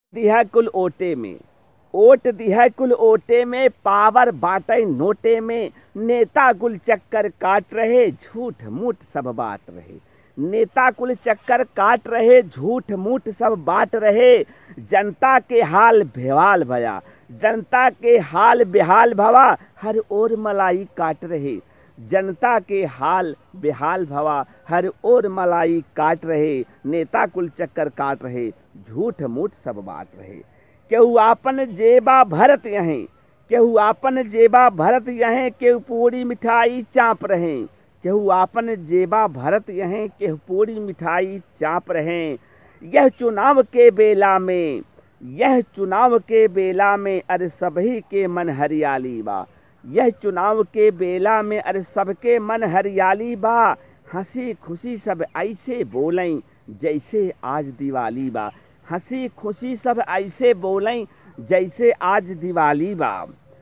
दिया कुल ओटे में ओट दिया कुल ओटे में पावर बाटे नोटे में नेता कुल चक्कर काट रहे झूठ मूठ सब बात रहे नेता कुल चक्कर काट रहे झूठ मूठ सब बात रहे जनता के हाल बेहाल भया जनता के हाल बेहाल भवा हर ओर मलाई काट रहे जनता के हाल बेहाल भवा हर ओर मलाई काट रहे नेता कुल चक्कर काट रहे झूठ मूठ सब बात रहे केहू आपन जेबा भरत यहें केहू आपन जेबा भरत यहें केहू पूरी मिठाई चाप रहे केहू आपन जेबा भरत यहें केहू पूरी मिठाई चाप रहे यह चुनाव के बेला में यह चुनाव के बेला में अरे सभी के मन हरियाली बा यह चुनाव के बेला में अरे सबके मन हरियाली बा हंसी खुशी सब ऐसे बोलें जैसे आज दिवाली बा हंसी खुशी सब ऐसे बोलें जैसे आज दिवाली बा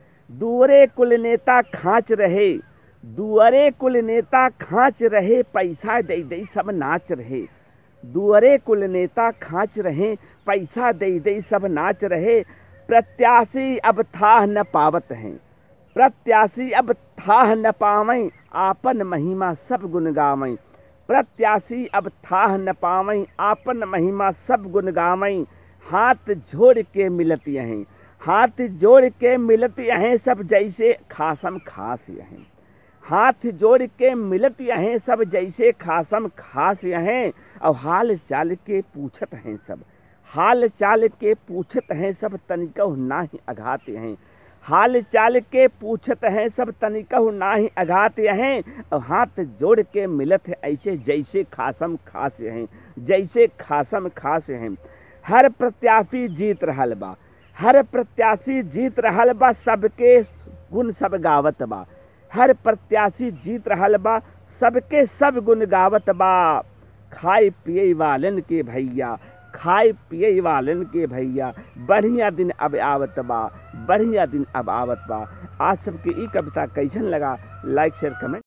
दुअरे कुल नेता खाँच रहे दुअरे कुल नेता खाँच रहे पैसा दे दे सब नाच रहे दुअरे कुल नेता खाँच रहे पैसा दे दे सब नाच रहे प्रत्याशी अब था न पावत हैं प्रत्याशी अब थाह न पावैं आपन महिमा सब गुण गावैं प्रत्याशी अब थाह न पावैं आपन महिमा सब गुण गावैं हाथ जोड़ के मिलत यहें हाथ जोड़ के मिलत यहें सब जैसे खासम खास यहें हाथ जोड़ के मिलत यहें सब जैसे खासम खास यहें और हाल चाल के पूछत हैं सब हाल चाल के पूछत हैं सब तनिकहु नाही अघात हैं हाल चाल के पूछत हैं सब तनिकहु नाही अघात हैं और हाथ जोड़ के मिलत है ऐसे जैसे खासम खास हैं जैसे खासम खास हैं हर प्रत्याशी जीत रहल बा हर प्रत्याशी जीत रहल बा सबके गुण सब गावत बा हर प्रत्याशी जीत रहल बा सबके सब गुण गावत बा खाए पिए वालन के भैया खाए पिए वालन के भैया बढ़िया दिन अब आवत बा बढ़िया दिन अब आवत बा आज सबके ई कविता कैसन लगा लाइक शेयर कमेंट